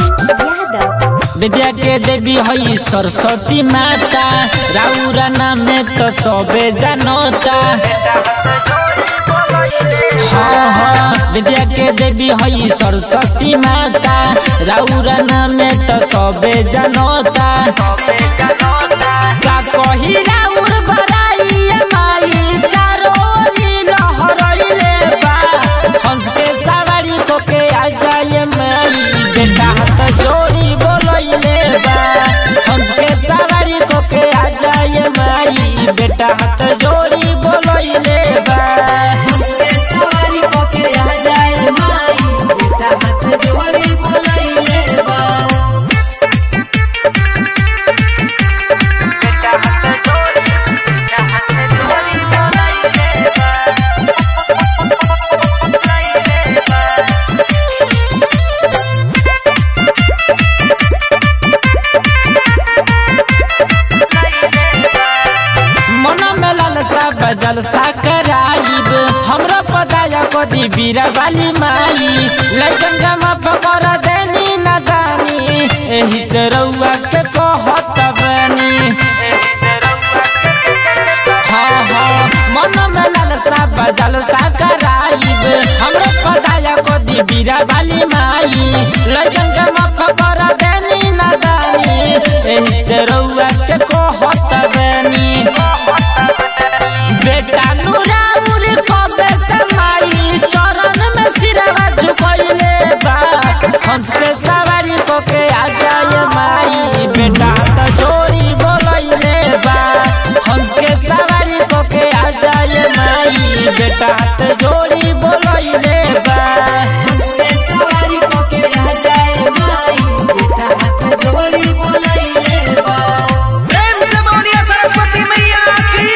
यादव विद्या के देवी हई सरस्वती माता राउरा नाम तो सबे जानता हाँ हाँ विद्या के देवी हई सरस्वती माता राउरा नाम तो सबे जानता का कही राउर बड़ाई माई चारो ओरी लहरइले बा हंस के सवारी को के आ जाए माई बेटा हाथ जोड़ी बोलइले बा हंस के सवारी को के आ जाए माई बेटा हाथ जोड़ी बोलइले बा उसके सवारी पके आ जाए माई बेटा हाथ जोड़ी बोलैले बा मन में लालसा बजल सा कराइब हमरा पदाया को दी बीरा वाली माई लइकन गमा पकड़ देनी न दानी एही से रउआ के कहत बनी हाँ हाँ मन में लालसा बजल सा कराइब हमरा पदाया को दी बीरा वाली माई लइकन गमा पकड़ देनी न दानी एही से रउआ के कहत बनी बेटा नूराउर कबे समाई चरण में सिरवा झुकइले बा हंस के सवारी को के आ जाए माई बेटा त जोड़ी बोलइले बा हंस के सवारी को के आ जाए माई बेटा त जोड़ी बोलइले बा उसके सवारी पके आ जाए माई बेटा हाथ जोड़ी बोलैले बा प्रेम से बोलिए सरस्वती मैया की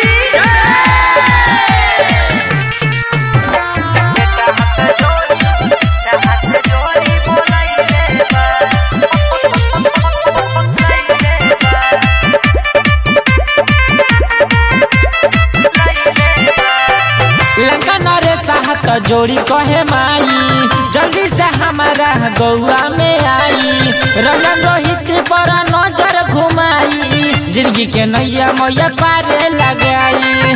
लंका नरे साहत जोड़ी कहे माई जल्दी से हमारा गौआ में आई रंगन रोहित पर नजर घुमाई जिंदगी के नैया मैया पारे लगाई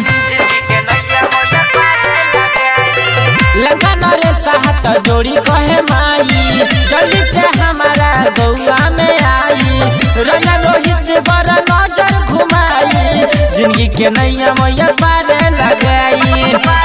लंका नरे साहत जोड़ी कहे माई जल्दी से हमारा गौआ में आई रंगन रोहित पर नजर घुमाई जिंदगी के नैया मैया पारे लगाई